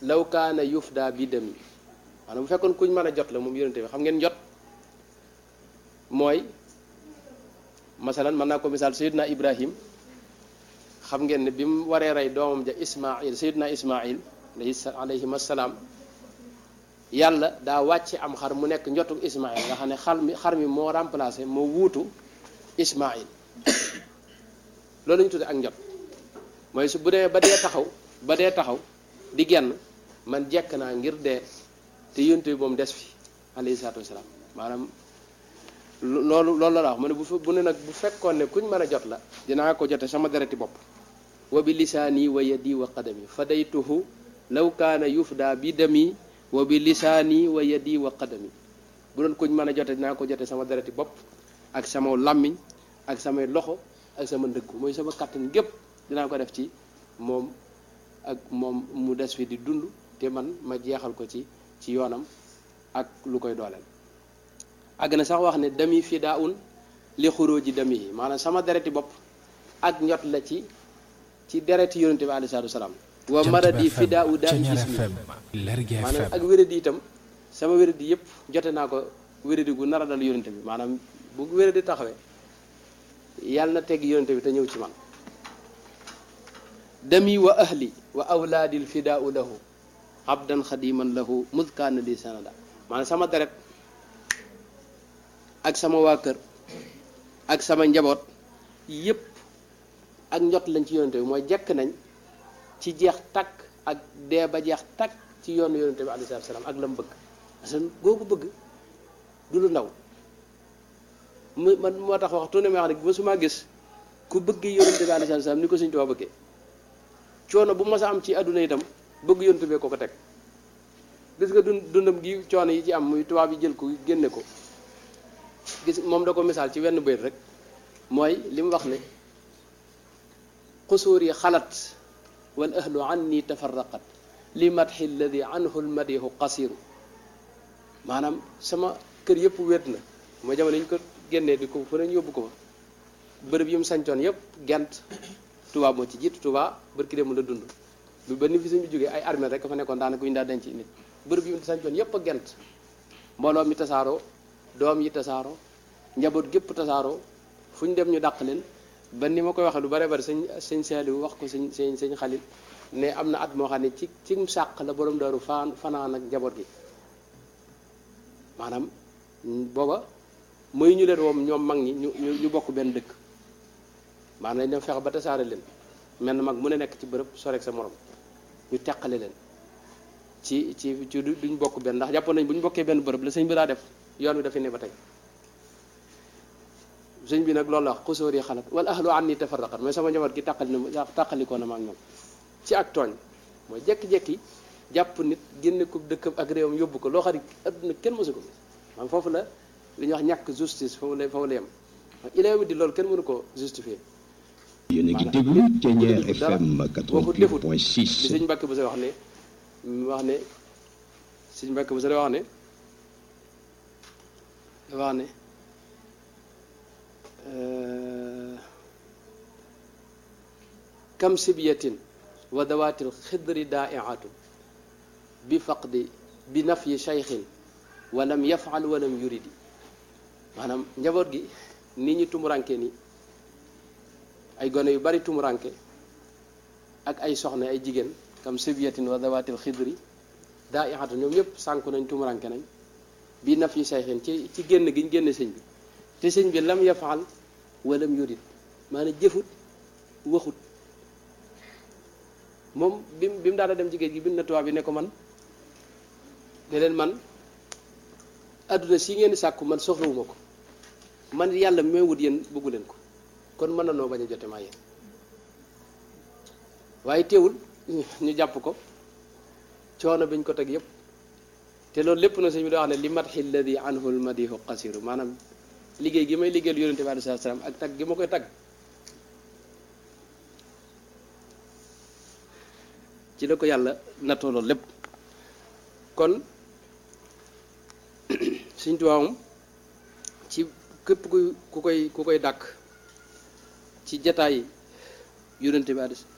law kaana yufda bi dami maanaam bu fekkoon kuñ mën a jot la moom yonente bi xam ngeen jot mooy masalan mën naa ko misaal sayidna ibrahim xam ngeen ne bi mu waree rey doomam ja ismail sayidna ismail alayhim assalaam yàlla daa wàcce am xar mu nekk njotu ismail nga xam ne xar mi xar mi moo remplacé moo wuutu ismail loolu la ñu tudde ak njot mooy su bu dee ba dee taxaw ba dee taxaw di genn man jekk naa ngir dee te yonte bi moom des fi alayhi salaatu wasalaam maanaam loolu loolu la wax mu ne bu bu ne nag bu fekkoon ne kuñ mën a jot la dinaa ko jote sama dereti bopp wa bi lisaani wa yadi wa qadami fadaytuhu law kaana yufda bi dami wa bi lisaani wa yadi wa qadami bu doon kuñ mën a jote dinaa ko jote sama dereti bopp ak sama làmmiñ ak samay loxo ak sama ndëggu mooy sama kàttan gépp dinaa ko def ci moom ak moom mu des fi di dund te man ma jeexal ko ci ci yoonam ak lu koy dooleel àgg na sax wax ne dami fidaa un li xuróoji dami yi maanaam sama dereti bopp ak njot la ci ci dereti yonente bi alei salatu wasalaam wa maradi fidaa u daa i jismi maanaam ak wéradi itam sama wéradi yëpp jote naa ko wéradi gu nar a dal yonente bi maanaam bu wéradi taxawee yàlla na teg yonente bi te ñëw ci man dami wa ahli wa awlaadil fidaau lahu abdan xadiman lahu mudkaana li sanada maanaam sama deret ak sama waa kër ak sama njaboot yépp ak njot lañ ci yonente bi mooy jekk nañ ci jeex takk ak dee ba jeex takk ci yoonu yonente bi alayhi salaatu salaam ak la mu bëgg parce que googu bëgg du lu ndaw mu man moo tax waxtu ne ma wax ne mësuma gis ku bëgg yonente bi alayhi salaatu salaam ni ko Sëñ Tuubaa bëggee coono bu mas a am ci àdduna itam bëgg yonente bee ko ko teg gis nga dund dundam gi coono yi ci am muy tubaab yi jël ko génne ko gis moom da ko misaal ci wenn bayt rek mooy li mu wax ne xusuur yi xalat wal ahlu anni tafarraqat li madxi alladi anhu lmadihu qasiru maanaam sama kër yëpp wét na mooy jamono ñu ko génnee di ko fu ne ñu yóbbu ko fa bërëb yi mu sañcoon yëpp gent tubaab moo ci jiitu tubaab bërki dem la dund bi ba ni fi suñu jógee ay armée rek fa nekkoon daanaka ñu daa denc nit bërëb yi mu sañcoon yëpp a gent mbooloo mi tasaaroo doom yi tasaaroo njaboot gépp tasaaroo fu ñu dem ñu dàq leen ba ni ma koy waxee lu bare bari sëñ sëñ Saaliw wax ko sëñ sëñ sëñ Xalil ne am na at moo xam ne ci ci sàq la borom daaru faan fanaan ak njaboot gi maanaam booba mooy ñu leen woom ñoom mag ñi ñu ñu bokk benn dëkk maanaam dañ dem fexe ba tasaare leen mel na mag mu ne nekk ci bërëb sorek sa morom ñu teqale leen ci ci ci duñ bokk benn ndax jàppoon nañ bu ñu bokkee benn bërëb la sëñ bi daa def yoon wi dafa ne ba tey sëñ bi nag loolu la wax xusóor yi xalat wala ahlu an ni tafarraqat mooy sama njaboot gi tàqali na tàqalikoo na ma ak ñoom ci ak tooñ mooy jekki-jekki jàpp nit génne ko dëkkam ak réewam yóbbu ko loo xam ne adduna kenn mosu ko gis maanaam foofu la li ñuy wax ñàkk justice foofu la foofu la yem ilaa di loolu kenn mënu ko justifier yéen a ngi déglu Thiéniere FM boo ko defut 88.6 li sëñ Mbàkke bu sa wax ne wax ne sëñ Mbàkke bu sa wax ne wax ne kam sibyatin wa dawaatil xidri daaiatu bi faqdi bi nafyi cheykhin walam yafal walam yuridi maanaam njaboot gi nit ñi tumuranke ni ay gone yu bari tumuranke ak ay soxna ay jigéen kam sibyatin wa dawaatil xidri daaiatu ñoom ñëpp sànku nañ tumuranke nañ bi nafyi cheykhin ci ci génn gi ñu génne sëñ bi te sëñ bi lam yafaal walam yurid maanaam jëfut waxut moom bi bi mu daana dem ci géej gi bind na tubaab bi ne ko man ne leen man adduna si ngeen di sàkku man soxlawuma ko man yàlla may wut yéen bëggu leen ko kon mën na noo bañ a jote maa yéen waaye teewul ñu jàpp ko coono biñ ko teg yépp te loolu lépp na sëñ bi da wax ne li madxi alladi anhu lmadihu qasiru maanaam liggéey gi may liggéeyal yonente bi alayhi salaam ak tagg gi ma koy tagg ci la ko yàlla nattoo loolu lépp kon Sëñ Tuubaa moom ci képp ku ku koy ku koy dàkk ci jataay yonente bi alayhi